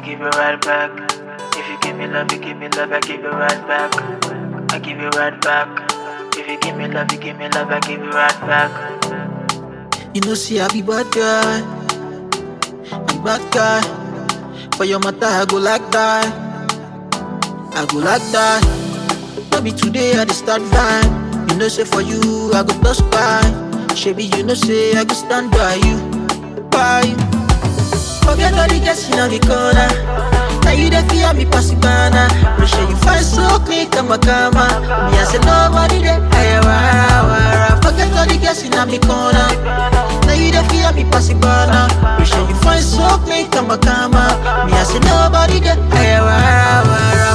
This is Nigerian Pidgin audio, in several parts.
give it right back. If you give me love, you give me love, I give it right back. I give it right back. If you give me love, you give me love, I give it right back. You know, see, I be bad guy. Be bad guy. For your matter, I go like that. I go like that. Maybe today I just start vibe. You know, say for you, I go plus by. Shabby, you know, say I go stand by you. By you. Forget all the guys in the corner. Now you the fear me pass it banana. Make sure you find so clean, kama kama. Me I say nobody there. Aya wara wara. Forget all the guys in the corner. Now you the fear me pass it banana. Make sure you find so clean, kama kama. Me I say nobody there. Aya wara wara.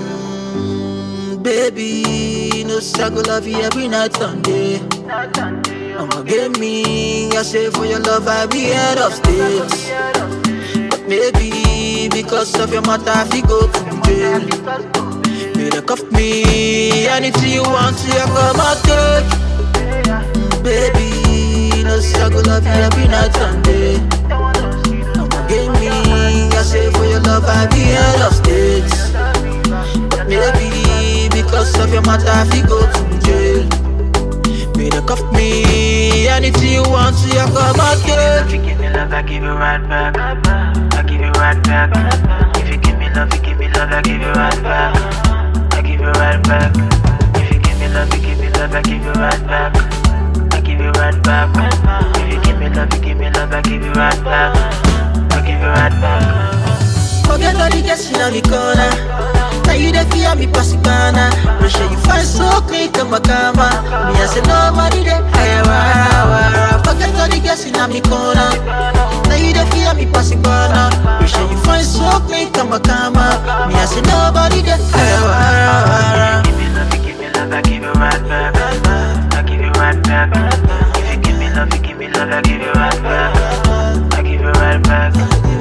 Mm, baby, no say I go love you every night and day. I'ma get me. I say for your love I be head of states. But maybe because of your matter I fi go to jail. Better cuff me. Anything you want, see I come and take. Mm, Baby, no say I go love you every night and day. I'ma get me. I say for your love I be head of states. But maybe because of your matter I fi go to jail. Better cuff me. Anything you want, see I come and take. If you give me love, I give it right back. I give it right back. If you give me love, you give me love, I give it right back. I give it right back. If you give me love, you give me love, I give it right back. I give it right back. If you give me love, you give me love, I give it right back. I give it right back. Forget all the guys in the corner. Now you the fear me pass it banana. Make sure you find so clean, kama kama. Me I say nobody there. Aya wara wara. Forget all the guys in the corner. Now you the fear me pass it banana. Make sure you find so clean, kama kama. Me I say nobody there. Aya wara wara. Give me love, you give me love, I give it right back. I give it right back. If you give me love, you give me love, I give it right back. I give it right back.